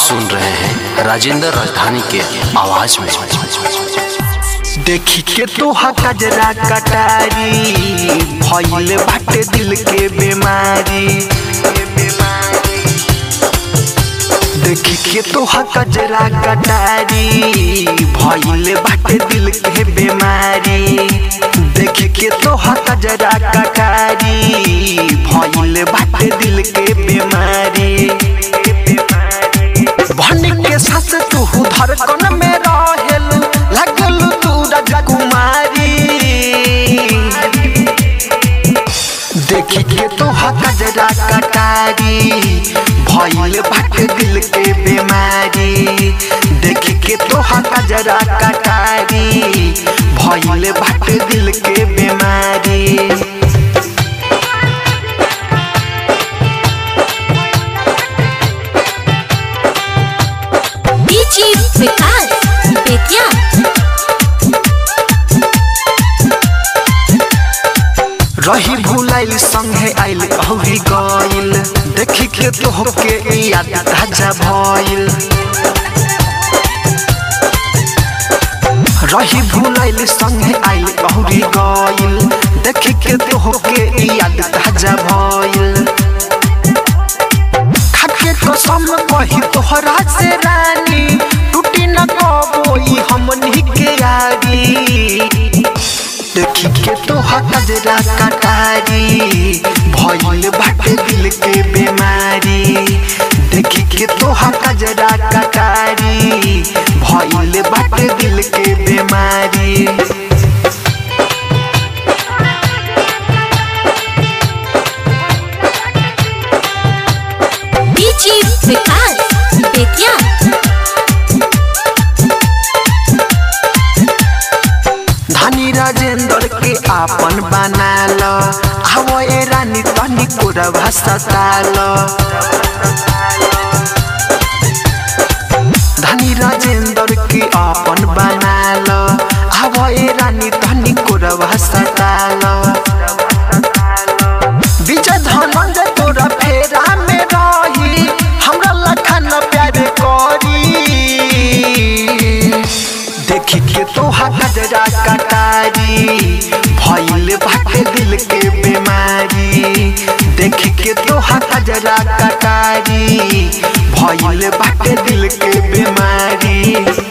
सुन रहे हैं राजेंद्र राजधानी के आवाज में देखी के तोहा कजरा कटारी भइल बाटे दिल के बीमारी देखी के तोहा कजरा कटारी भइल बाटे दिल के बीमारी देखी के तोहा कजरा कटारी भइल बाटे दिल के बीमारी भन के सास तू धड़कन में रहेल लगल तू राजकुमारी देखी के तो कजरा कटारी भइल बाटे दिल के बीमारी देखी के तो कजरा कटारी भइल बाटे दिल के बीमारी डीजी विकास बेतिया रही भूलाइल संगे आइल अहुरी गइल देखी के तोहके याद ताजा भइल रही भूलाइल संगे आइल अहुरी गइल देखी के तोहके याद ताजा भइल खाके कसम कही तोहरा से रानी टूटी न कबोई हमनी के यारी देखी के तोहा कजरा कटारी भइल बाटे दिल के बीमारी देखी के तोहा कजरा कटारी भइल बाटे दिल के बीमारी डीजी विकास बेतिया धनी राजेंद्र के आपन बना लो आवो ए रानी तनी कोरा भाषा तालो धनी राजेंद्र के आपन बना लो आवो ए रानी तनी कोरा भाषा तालो विजय धनंजय तोरा फेरा में रही हमरा लखन प्यार करी देखी के तोहा कजरा कटारी भइल बाटे दिल के बीमारी देखी के तोहा कजरा कटारी भइल बाटे दिल के बीमारी